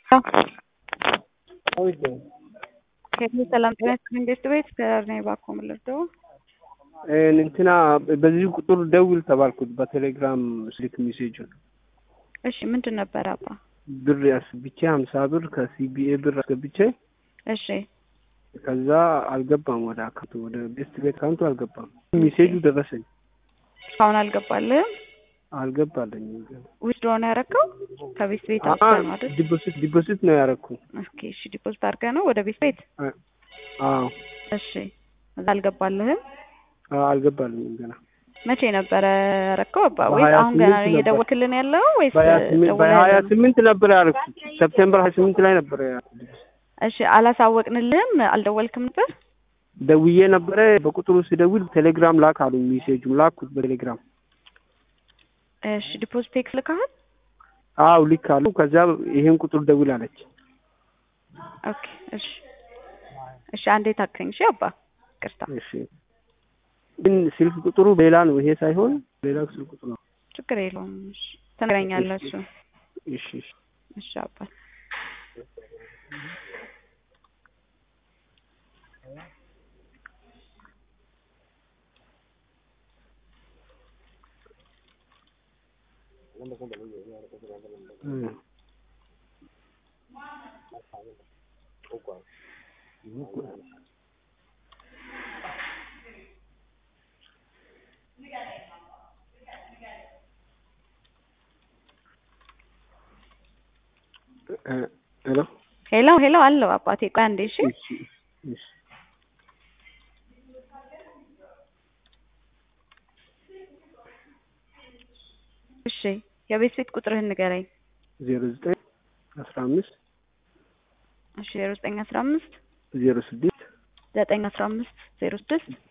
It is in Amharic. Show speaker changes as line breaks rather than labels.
ሰላም ጤና ይስጥልኝ ቤት ቤት ከእኔ እባክዎ ምን ልርዳዎ?
እንትና በዚህ ቁጥር ደውል ተባልኩት በቴሌግራም ስልክ ሜሴጁን።
እሺ ምንድን ነበረ አባ?
ብር አስገብቼ ሀምሳ ብር ከሲቢኤ ብር አስገብቼ
እሺ
ከዛ አልገባም ወደ አካውንቱ ወደ ቤስት ቤት አካውንቱ አልገባም። ሜሴጁ ደረሰኝ
እስካሁን አልገባልህም?
አልገባለኝም።
ዊዝድሮ ነው ያደረገው? ከቤት ቤት አውጥተህ ነው አይደል?
ዲፖዚት ዲፖዚት ነው ያደረኩ።
ኦኬ እሺ ዲፖዚት አድርገህ ነው ወደ ቤት ቤት?
አዎ
እሺ እዛ አልገባልህም?
አዎ፣ አልገባልኝም ገና
መቼ ነበረ ያደረገው አባ? ወይስ
በሀያ
አሁን ገና
ስምንት ነበር።
እየደወልክልን ያለው ወይስ
በሀያ ስምንት
ደውለህ
በሀያ
ያለው?
ስምንት ነበር ያደረኩት። ሰፕቴምበር ሀያ ስምንት ላይ ነበር ያደረኩት።
እሺ አላሳወቅንልህም? አልደወልክም ነበር?
ደውዬ ነበረ። በቁጥሩ ስደውል ቴሌግራም ላክ አሉኝ። ሜሴጁን ላኩት በቴሌግራም።
እሺ ዲፖዚት ቴክስ ልካሃል?
አው ልክ አሉ። ከዛ ይሄን ቁጥር ደውል አለች።
ኦኬ እሺ እሺ አንዴ ታክሰኝ እሺ አባ ቅርታ
እሺ ግን ስልክ ቁጥሩ ሌላ ነው። ይሄ ሳይሆን ሌላ ስልክ ቁጥር ነው።
ችግር የለውም እሺ ትነግረኛለህ እሱ
እሺ እሺ
እሺ አባ
እ እ ሄሎ
ሄሎ ሄሎ አለው አባቴ ቆይ አንዴ እሺ
እሺ እሺ
እሺ የቤት ቤት ቁጥርህን ንገረኝ
ዜሮ ዘጠኝ አስራ አምስት
እሺ ዜሮ ዘጠኝ አስራ አምስት
ዜሮ ስድስት
ዘጠኝ አስራ አምስት ዜሮ ስድስት